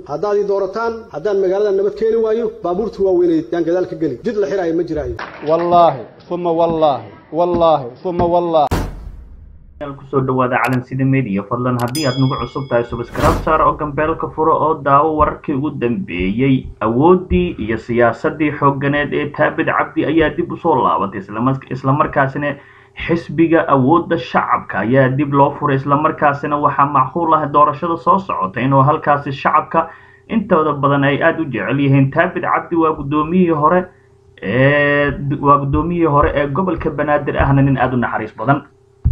haddaad ii doorataan haddaan magaalada nabad keeni waayo baabuurta waaweyneed yaan gadaal ka geli jid la xiraayo ma jiraayo wallaahi uma wallaahi wallaahi uma wallaahi kusoo dhawaada calansida media fadlan haddii aad nagu cusub tahay subscribe saar oo gambeelka furo oo daawo wararkii ugu dambeeyey awooddii iyo siyaasadii xoogganeed ee taabid cabdi ayaa dib usoo laabatay islamarkaasina xisbiga awoodda shacabka ayaa dib loo furay islamarkaasina waxaa macquul ah doorashada soo socota inuu halkaasi shacabka intooda badan ay aada u jecel yihiin taabid cabdi waa guddoomiyihii hore ee waa guddoomiyihii hore ee gobolka banaadir ahna nin aada u naxariis badan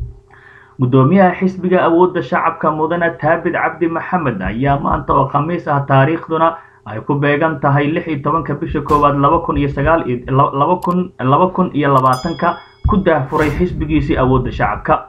guddoomiyaha xisbiga awoodda shacabka mudane taabid cabdi maxamed ayaa maanta oo khamiis ah taariikhduna ay ku beegan tahay lix iyo tobanka bisha koowaad laba kun iyo sagaal iyo laba kun laba kun iyo labaatanka ku daahfuray xisbigiisii awoodda shacabka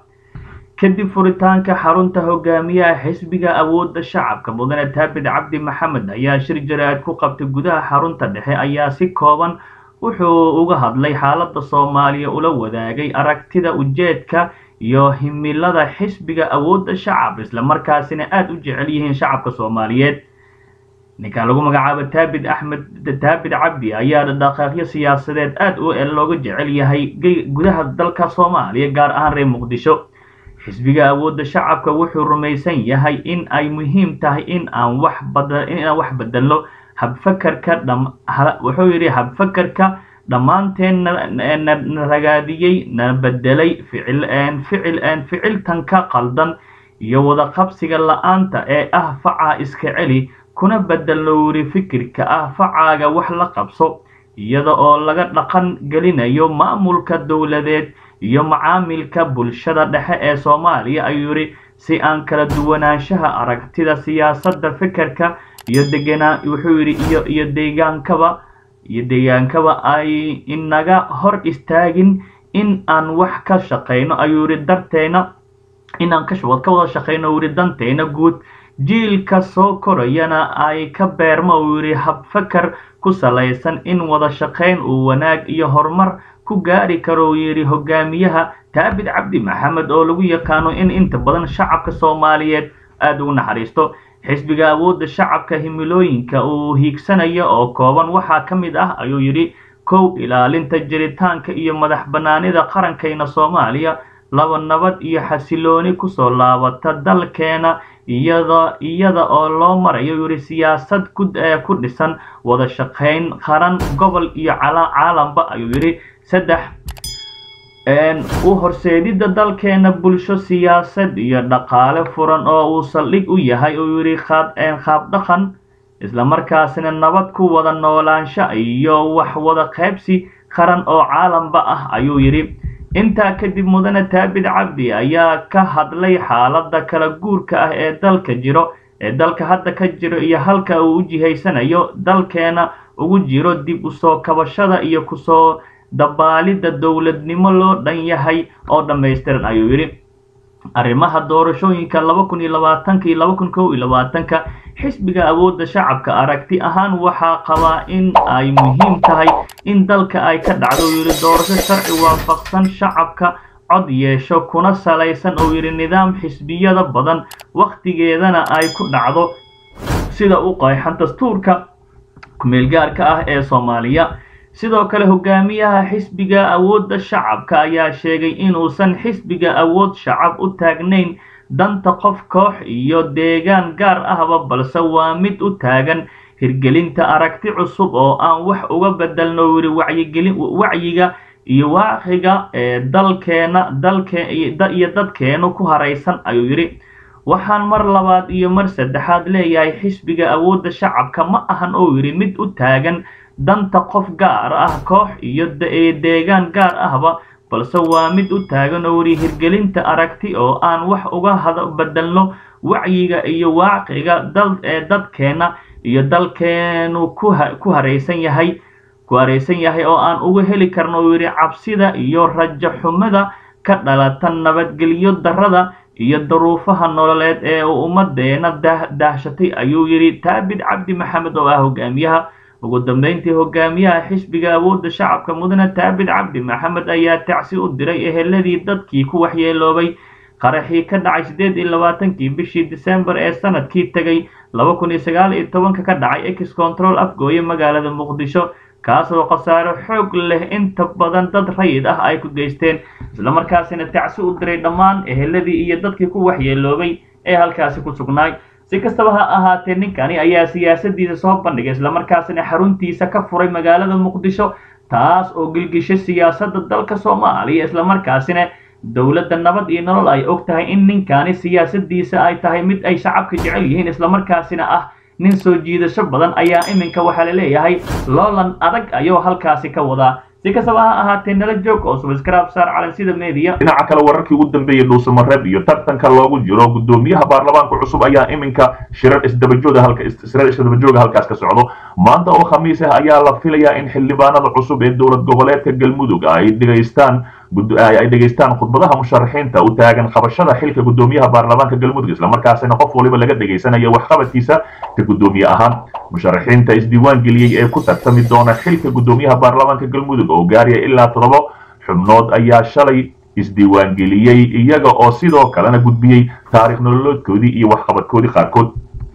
kadib furitaanka xarunta hogaamiyaha xisbiga awoodda shacabka mudane taabid cabdi maxamed ayaa shir jaraa'id ku qabtay gudaha xarunta dhexe ayaa si kooban wuxuu uga hadlay xaaladda soomaaliya ula wadaagay aragtida ujeedka iyo himilada xisbiga awoodda shacab islamarkaasina aada u jecel yihiin shacabka soomaaliyeed ninkan lagu magacaabo taabid axmed taabid cabdi ayaa dhaqaaqyo siyaasadeed aada u looga jecel yahay gudaha dalka soomaaliya gaar ahaan reer muqdisho xisbiga awoodda shacabka wuxuu rumaysan yahay in ay muhiim tahay in aan wax bada in aan wax bedelno habfakarka dham wuxuu yidhi habfakarka dhammaanteen na ragaadiyey na bedelay ficil ficil ficiltanka qaldan iyo wada qabsiga la-aanta ee ah facaa iska celi kuna bedelno wiri fikirka ah facaaga wax la qabso iyada oo laga dhaqan gelinayo maamulka dowladeed iyo macaamilka bulshada dhexe ee soomaaliya ayuu yidhi si aan kala duwanaanshaha aragtida siyaasadda fikirka iyo deganaa wuxuu yidhi iyo iyo deegaankaba iyo deegaankaba ay inaga hor istaagin in aan wax ka shaqayno ayuu yidhi darteena inaan ka ka wada shaqayno yidhi danteena guud jiilka soo korayana ay ka beermo uu yidhi habfakar ku salaysan in wada shaqayn uu wanaag iyo horumar ku gaari karo uu yidhi hogaamiyaha taabid cabdi maxamed oo lagu yaqaano in inta badan shacabka soomaaliyeed aada ugu naxariisto xisbiga awoodda shacabka himilooyinka uu hiigsanayo oo kooban waxaa ka mid ah ayuu yidhi kow ilaalinta jiritaanka iyo madax bannaanida qarankayna soomaaliya laba nabad iyo xasilooni kusoo laabata dalkeena iyada iyada oo loo marayo yidhi siyaasad ku dhisan wada shaqayn qaran gobol iyo caalamka ayuu yidhi saddex u horseedidda dalkeena bulsho siyaasad iyo dhaqaale furan oo uu saldhig u yahay uu yidhi qaabdhaqan islamarkaasina nabad ku wada noolaansho iyo wax wada qaybsi qaran oo caalamba ah ayuu yidhi intaa kadib mudane taabid cabdi ayaa ka hadlay xaaladda kala guurka ah ee dalka jiro ee dalka hadda ka jiro iyo halka uu u jihaysanayo dalkeena ugu jiro dib usoo kabashada iyo kusoo dabaalidda dowladnimo loo dhan yahay oo dhammaystiran ayuu yidhi arrimaha doorashooyinka laba kun iyo labaatanka iyo laba kun kow iyo labaatanka xisbiga awoodda shacabka aragti ahaan waxaa qabaa in ay muhiim tahay in dalka ay ka dhacdo uu yidhi doorasho sharci waafaqsan shacabka cod yeesho kuna salaysan uu yidhi nidaam xisbiyada badan wakhtigeedana ay ku dhacdo sida u qeexan dastuurka kumeelgaarka ah ee soomaaliya sidoo kale hogaamiyaha xisbiga awoodda shacabka ayaa sheegay inuusan xisbiga awood shacab u taagnayn danta qof koox iyo deegaan gaar ahba balse waa mid u taagan hirgelinta aragti cusub oo aan wax uga bedelno yidhi wacyigelin wacyiga iyo waaqiga ee dalkeena dalke iyo dadkeenu ku haraysan ayuu yidhi waxaan mar labaad iyo mar saddexaad leeyahay xisbiga awoodda shacabka ma ahan oo yidhi mid u taagan danta qof gaar ah koox iyo deegaan gaar ahba balse waa mid u taagan oo yidhi hirgelinta aragti oo aan wax uga hada bedelno wacyiga iyo waaqiga dal ee dadkeena iyo dalkeenu ku ku haraysan yahay ku haraysan yahay oo aan uga heli karno uu yidhi cabsida iyo rajo xumada ka dhalata nabadgelyo darrada iyo daruufaha nololeed ee uu ummadeena daahshatay ayuu yidhi taabid cabdi maxamed oo ah hogaamiyaha ugu dambeyntii hogaamiyaha xisbiga awoodda shacabka mudane taabid cabdi maxamed ayaa tacsi u diray eheladii dadkii ku waxyeeloobay qaraxii ka dhacay siddeed iyo labaatankii bishii disembar ee sanadkii tegay laba kun iyo sagaal iyo tobanka ka dhacay ex control afgooye magaalada muqdisho kaasoo khasaare xoog leh inta badan dad rayid ah ay ku geysteen islamarkaasina tacsi u diray dhammaan eheladii iyo dadkii ku waxyeeloobay ee halkaasi ku sugnaay si kastaba ha ahaatee ninkani ayaa siyaasadiisa soo bandhigay islamarkaasina xaruntiisa ka furay magaalada muqdisho taas oo gilgishay siyaasadda dalka soomaaliya islamarkaasina dowladda nabad iyo nolol ay og tahay in ninkani siyaasadiisa ay tahay mid ay shacabka jecel yihiin islamarkaasina ah nin soo jiidasho badan ayaa iminka waxaa la leeyahay loolan adag ayuu halkaasi ka wadaa si kastaba ha ahaatee nala joog oo subscribe saar calansida media dhinaca kale wararkii ugu dambeeyey dhuusamareeb iyo tartanka loogu jiro gudoomiyaha baarlamaanka cusub ayaa iminka shirar isdabajooga halka shirar isdabajooga halkaas ka socdo maanta oo khamiis ah ayaa la filayaa in xildhibaanada cusub ee dowlad goboleedka galmudug ay dhegaystaan ay dhegaystaan khudbadaha musharaxiinta u taagan qabashada xilka gudoomiyaha baarlamaanka galmudug islamarkaasina qof waliba laga dhegaysanaya waxqabadkiisa ka gudoomiye ahaan musharaxiinta isdiiwaan geliyey ee ku tartami doona xilka gudoomiyaha baarlamaanka galmudug oo gaaraya ilaa toddoba xubnood ayaa shalay isdiiwaan geliyey iyaga oo sidoo kalena gudbiyey taarikh nololoodkoodii iyo waxqabadkoodii qaarkood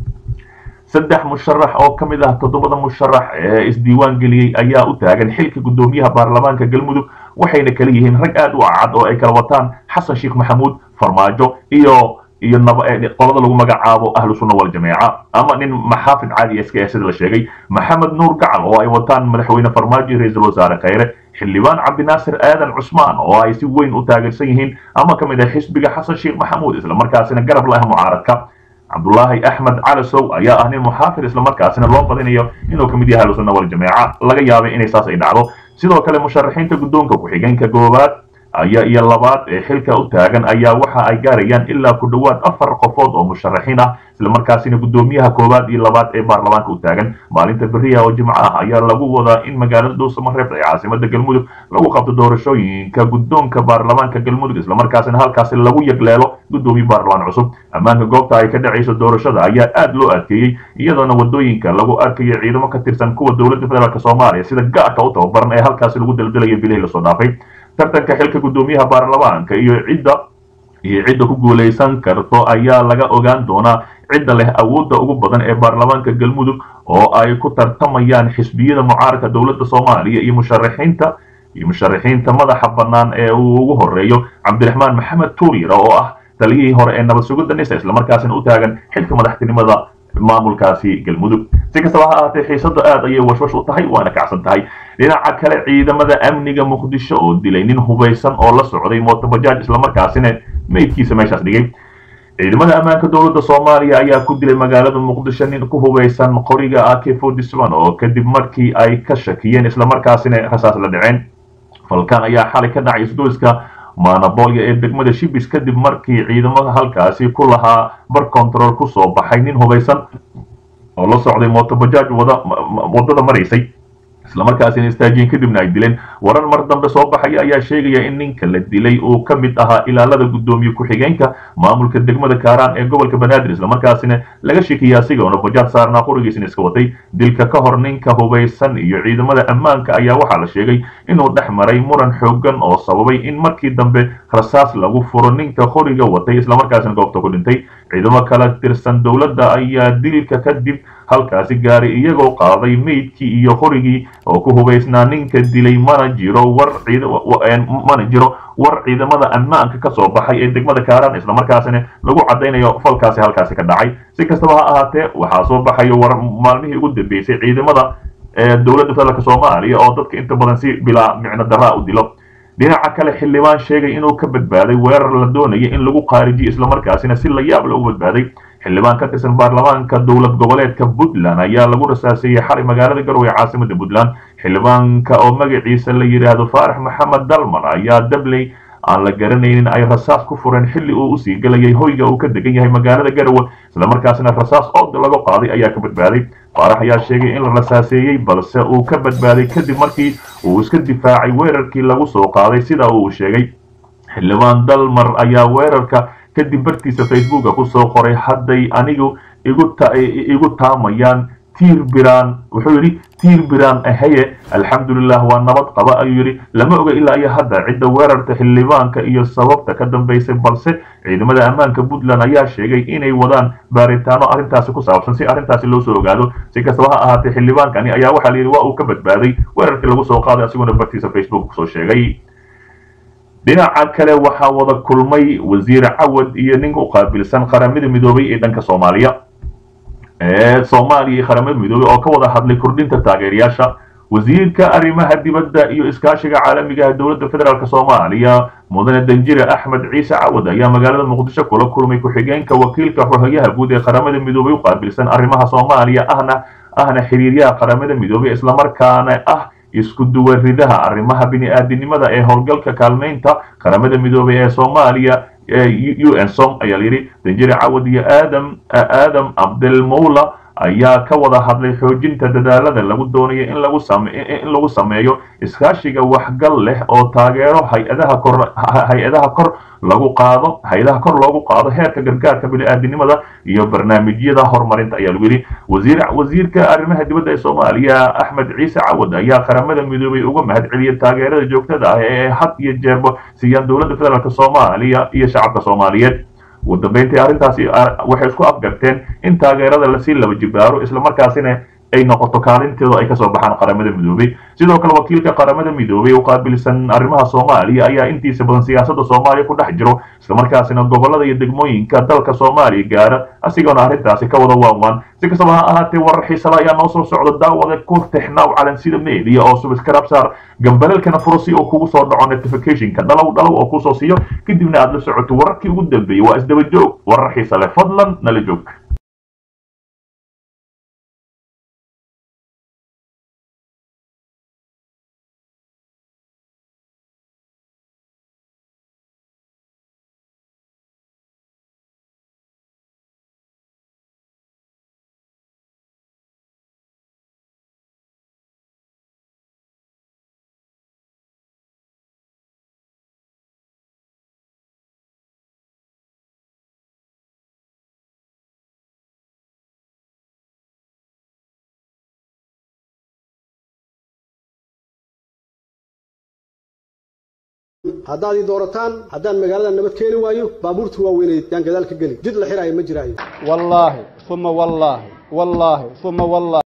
saddex musharax oo ka mid ah toddobada musharax ee isdiiwaan geliyey ayaa u taagan xilka gudoomiyaha baarlamaanka galmudug waxayna kala yihiin rag aad u cad oo ay kala wataan xasan sheekh maxamuud farmaajo iyo iyo qolada lagu magacaabo ahlu sunna waljamaaca ama nin maxaafid caadi iska ee sida la sheegay maxamed nuur gacal oo ay wataan madaxweyne farmaajo iyo ra-iisul wasaare khayre xildhibaan cabdinaasir aadan cusmaan oo ay si weyn u taageersan yihiin ama ka mid ah xisbiga xasan sheekh maxamuud islamarkaasina garab la ah mucaaradka cabdulaahi axmed calasow ayaa ah nin muxaafid islamarkaasina loo badinayo inuu ka mid yahay ahlu sunna waljamaaca laga yaabay inay saas ay dhacdo sidoo kale musharaxiinta guddoonka ku-xigeenka goobaad ayaa iyo labaad ee xilka u taagan ayaa waxa ay gaarayaan ilaa ku dhowaad afar qofood oo musharaxiin ah islamarkaasina guddoomiyaha koowaad iyo labaad ee baarlamaanka u taagan maalinta beriya oo jimco ah ayaa lagu wadaa in magaalada dhuusamareeb ee caasimada galmudug lagu qabto doorashooyinka guddoonka baarlamaanka galmudug islamarkaasina halkaasi lagu yagleelo guddoomiye baarlamaan cusub ammaanka goobta ay ka dhacayso doorashada ayaa aad loo adkeeyey iyadoona wadooyinka lagu arkayo ciidamo ka tirsan kuwa dowladda federaalk soomaaliya sida gaarka u tababaran ee halkaasi lagu daldalayo bilihii lasoo dhaafay tartanka xilka guddoomiyaha baarlamaanka iyo cidda iyo cidda ku guulaysan karto ayaa laga ogaan doonaa cidda leh awoodda ugu badan ee baarlamaanka galmudug oo ay ku tartamayaan xisbiyada mucaaradka dowladda soomaaliya iyo musharaxiinta iyo musharaxiinta madaxa bannaan ee uu ugu horeeyo cabdiraxmaan maxamed tuuriira oo ah taliyihii hore ee nabad sugidda nisa islamarkaasina u taagan xilka madaxtinimada maamulkaasi galmudug si kastaba ha ahaatee xiisada aad ayay washwash u tahay waana kacsan tahay dhinaca kale ciidamada amniga muqdisho oo dilay nin hubaysan oo la socday mootobajaaj islamarkaasina meydkiisa meeshaas dhigay ciidamada ammaanka dowladda soomaaliya ayaa ku dilay magaalada muqdisho nin ku hubaysan qoriga ak oo kadib markii ay ka shakiyeen islamarkaasina rasaas la dhaceen falkan ayaa xalay ka dhacay isgoyska maanabolya ee degmada shibis kadib markii ciidamada halkaasi ku lahaa bar control ku soo baxay nin hubaysan oo la socday mootobajaaj wadada maraysay islamarkaasina istaajiyen kadibna ay dileen warar mar dambe soo baxaya ayaa sheegaya in ninka la dilay uu ka mid ahaa ilaalada guddoomiye ku-xigeenka maamulka degmada kaaraan ee gobolka banaadir islamarkaasina laga sheekaya asigoona bajaad saarnaa qorigiisina iska watay dilka ka hor ninka hubaysan iyo ciidamada ammaanka ayaa waxaa la sheegay inuu dhex maray muran xoogan oo sababay in markii dambe rasaas lagu furo ninka qoriga watay islamarkaasina goobta ku dhintay ciidamo kala tirsan dowladda ayaa dilka kadib halkaasi gaaray iyagoo qaaday meydkii iyo qorigii oo ku hubaysnaa ninka dilay mana jiro war mana jiro war ciidamada ammaanka ka soo baxay ee degmada kaaraan islamarkaasina lagu caddaynayo falkaasi halkaasi ka dhacay si kastaba ha ahaatee waxaa soo baxayo war maalmihii ugu dambeysay ciidamada dowladda federaalk soomaaliya oo dadka inta badan si bilaa micno daraa u dilo dhinaca kale xildhibaan sheegay inuu ka badbaaday weerar la doonaya in lagu qaarijiyo islamarkaasina si la yaab la ugu badbaaday xildhibaan ka tirsan baarlamaanka dowlad goboleedka puntland ayaa lagu rasaaseeyey xalay magaalada garowe ee caasimada puntland xildhibaanka oo magaciisa la yidhaahdo faarax maxamed dalman ayaa dabley aan la garanaynin ay rasaas ku fureen xilli uu usii gelayay hoyga uu ka degan yahay magaalada garowe islamarkaasina rasaas ood laga qaaday ayaa ka badbaaday faarax ayaa sheegay in la rasaaseeyey balse uu ka badbaaday kadib markii uu iska difaacay weerarkii lagu soo qaaday sida uu sheegay xildhibaan dalmar ayaa weerarka kadib bartiisa facebooka ku soo qoray hadday anigu igu taamayaan tiir biraan wuxuu yidhi tiir biraan ahaye alxamdulilah waa nabad qaba ayuu yidhi lama oga ilaa iyo hadda cidda weerarta xildhibaanka iyo sababta ka dambaysay balse ciidamada ammaanka puntland ayaa sheegay inay wadaan baaritaano arrintaasi ku saabsan si arrintaasi loo soo ogaado si kastaba ha ahaatee xildhibaankani ayaa waxaa la yidhi waa uu ka badbaaday weerarkii lagu soo qaaday asiguna bartiisa facebook kusoo sheegay dhinaca kale waxaa wada kulmay wasiir cawad iyo nin u qaabilsan qaramada midoobay ee dhanka soomaaliya ee soomaaliya iyo qaramada midoobey oo ka wada hadlay kordhinta taageerayaasha wasiirka arrimaha dibadda iyo iskaashiga caalamiga ah dowladda federaalk soomaaliya mudane danjire axmed ciise cawad ayaa magaalada muqdisho kula kulmay ku-xigeenka wakiilka xogayaha guud ee qaramada midoobey u qaabilsan arrimaha soomaaliya ahna ahna xiriiryaha qaramada midoobey islamarkaana ah isku duwaridaha arrimaha bini-aadinimada ee howlgalka kaalmaynta qaramada midoobey ee soomaaliya u n som ayaa layidhi danjire cawad iyo aadam aadam abdelmowla ayaa ka wada hadlay xoojinta dadaalada lagu doonayo in lagu same in lagu sameeyo iskaashiga waxgal leh oo taageero hay-adaha kor hay-adaha kor lagu qaado hay-adaha kor loogu qaado heerka gargaarka bini-aadinimada iyo barnaamijyada horumarinta ayaa lagu yidhi wasiir wasiirka arrimaha dibadda ee soomaaliya axmed ciise cawad ayaa qaramada midoobay uga mahad celiyay taageerada joogtada ah ee had iyo jeerba siiyaan dowladda federaalk soomaaliya iyo shacabka soomaaliyeed ugu dambeyntii arrintaasi waxay isku afgarteen in taageerada lasii laba jibaaro islamarkaasina ay noqoto kaalinteedu ay kasoo baxaan qaramada midoobey sidoo kale wakiilka qaramada midoobey u qaabilsan arrimaha soomaaliya ayaa intiisa badan siyaasadda soomaaliya ku dhex jiro islamarkaasina gobolada iyo degmooyinka dalka soomaaliya gaara asigoona arrintaasi ka wada waanwaan si kastaba ha ahaatee warar xiisada ayaa noo soo socda daawada ku tixnaaw calansida media oo subscribe saar gambalelkana furo si uu kugu soo dhaco notificationka dhalow dhalow oo kusoo siiyo kadibna aad la socoto wararkii ugu dambeeyey waa isdaba joog warar xiisa leh fadlan nala joog haddaad ii doorataan haddaan magaalada nabad keeni waayo baabuurta waaweynay yaan gadaal ka geli jid la xiraayo ma jiraayo wallaahi uma wallaahi wallaahi uma wallaahi